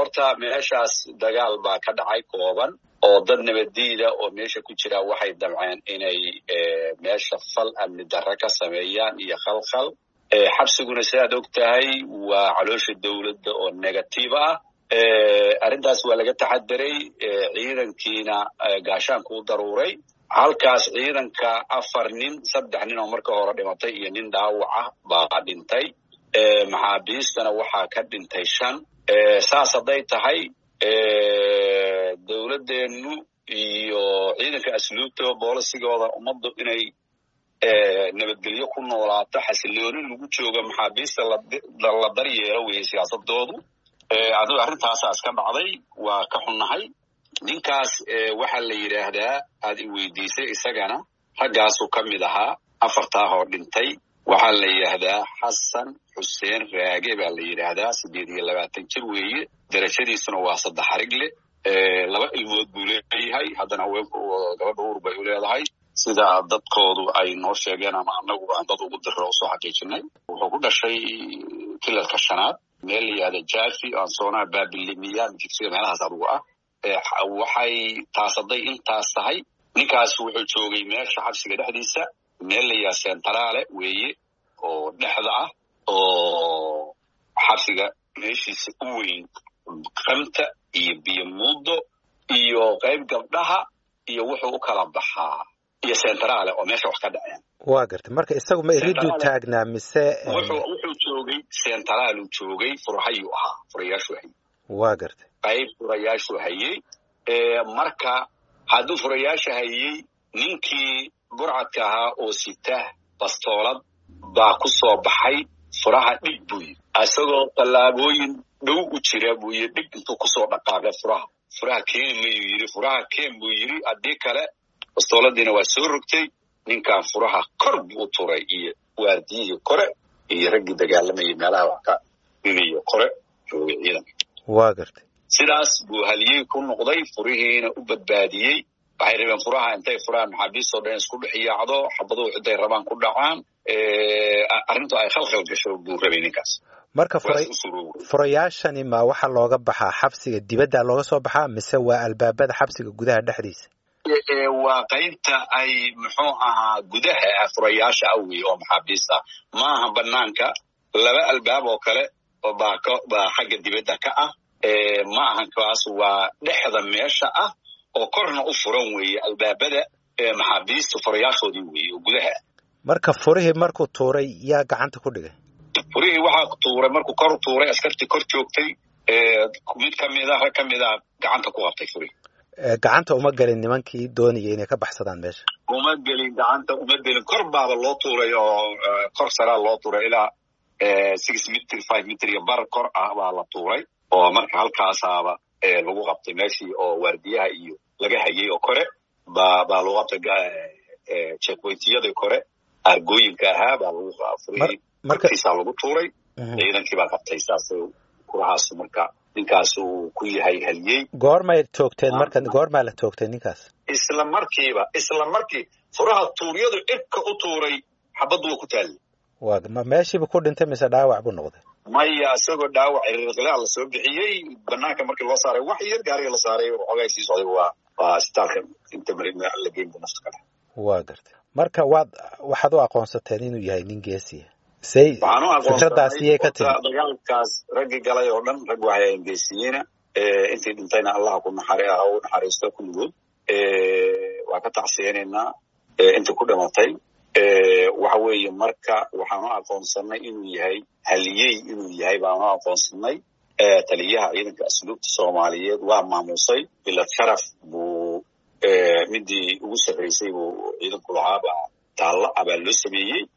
horta meeshaas dagaal baa ka dhacay kooban oo dad nabaddiida oo meesha ku jira waxay damceen inay meesha fal amni darre ka sameeyaan iyo khalkhal xabsiguna sidaad og tahay waa caloosha dowladda oo negative ah arrintaas waa laga taxadiray ciidankiina gaashaanku u daruuray halkaas ciidanka afar nin saddex nin oo marka hore dhimatay iyo nin dhaawac ah baa dhintay maxaabiistana waxaa ka dhintay shan saas hadday tahay dowladdeennu iyo ciidanka asluubta boolisigooda ummaddu inay nabadgelyo ku noolaato xasilooni lagu joogo maxaabiista la daryeelo weeye siyaasadoodu adigo arrintaasaa iska dhacday waa ka xunnahay ninkaas waxaa la yidhaahdaa aad i weydiisay isagana raggaasuu ka mid ahaa afartaa hoo dhintay waxaa la yidhaahdaa xasan xuseen raage baa la yidhaahdaa siddeed iyo labaatan jir weeye darajadiisuna waa saddex harig leh laba ilmood buu leeyahay haddana haweenku gabadha uur bay u leedahay sida dadkoodu ay noo sheegeen ama anagu aan dad ugu diro usoo xaqiijinay wuxuu ku dhashay kilalka shanaad meel la yihahda jafi ansoonaha babilimiya jigsiga meelahaas adugu ah waxay taas hadday intaas tahay ninkaas wuxuu joogay meesha xabsiga dhexdiisa meel la yihahda centrale weeye oo dhexda ah oo xabsiga meeshiisa u weyn kamta iyo biyo muudo iyo qayb gabdhaha iyo wuxuu u kala baxaa iyo centrale oo meesha wax ka dhaceen waa gartay marka isagu ma iriduu taagnaa mise wuxuu joogay centraaluu joogay furahayuu ahaa furayaashuu hayey waa gartay qayb furayaashuu hayey marka hadduu furayaasha hayey ninkii burcadka ahaa oo sita bastoolad baa ku soo baxay furaha dhig buu yidhi isagoo tallaabooyin dhow u jira buu yidhi dhig intuu kusoo dhaqaaqay furaha furaha keeni mayuu yidhi furaha keen buu yidhi haddii kale bastooladiina waa soo rogtay ninkan furaha kor buu u turay iyo waardiyihii kore iyo raggii dagaalamayay meelaha wax ka dhigayo kore joogay ciidanka waa gartay sidaas buu haliyey ku noqday furihiina u badbaadiyey waxay rabeen furaha intay furaan maxaabiistoo dhan isku dhex yaacdo xabaduhu ciday rabaan ku dhacaan arrintu ay khalkhal gasho buu rabay ninkaas marka furayaashani ma waxaa looga baxaa xabsiga dibadda looga soo baxaa mise waa albaabada xabsiga gudaha dhexdiisa waa qaybta ay muxuu ahaa gudaha furayaasha ah wey oo maxaabiista maaha banaanka laba albaab oo kale baa baa xagga dibadda ka ah ma ahan kaas waa dhexda meesha ah oo korna u furan weeye albaabada maxaabiista furayaashoodii weeye oo gudaha marka furihii markuu tuuray yaa gacanta ku dhigay furihii waxaa tuuray markuu kor tuuray askartii kor joogtay mid kamida rag ka mida gacanta ku qabtay furihii gacanta uma gelin nimankii doonayay inay ka baxsadaan meesha uma gelin gacanta uma gelin kor baaba loo tuuray oo kor saraa loo tuuray ilaa six mitr five mitr iyo bar kor ah baa la tuuray oo marka halkaasaaba lagu qabtay meeshii oo waardiyaha iyo laga hayay oo kore ba baa lagu qabtay checkpointiyadii kore argooyinka ahaa baa lagu furihii markiisaa lagu tuuray ciidankii baa qabtay saas kurahaas marka ninkaas uu ku yahay haliyey goormay toogteen marka goormaa la toogtay ninkaas isla markiiba isla markii furaha tuuryadu cirka u tuuray xabaddu waa ku taallay waa ma meeshiiba ku dhintay mise dhaawac buu noqday maya isagoo dhaawac iriqlaa la soo bixiyey banaanka markii loo saaray wax yar gaariga la saaray xoogaa sii socday waa waa isbitaalka inta mari la geynta nafta kale waa gartay marka waad waxaad u aqoonsateen inuu yahay nin geesiya say fikradaas iyay ka timi dagaalkaas raggii galay oo dhan rag waxay engeesiyeena intii dhintayna allah ku naxari ah u naxariisto kulligood waa ka tacsiyeynaynaa intii ku dhimatay waxa weeye marka waxaanu aqoonsanay inuu yahay haliyey inuu yahay baanu aqoonsanay taliyaha ciidanka asluubta soomaaliyeed waa maamusay bilad sharaf buu midii ugu sarraysay buu ciidanku lahaa baa taalla abaa loo sameeyey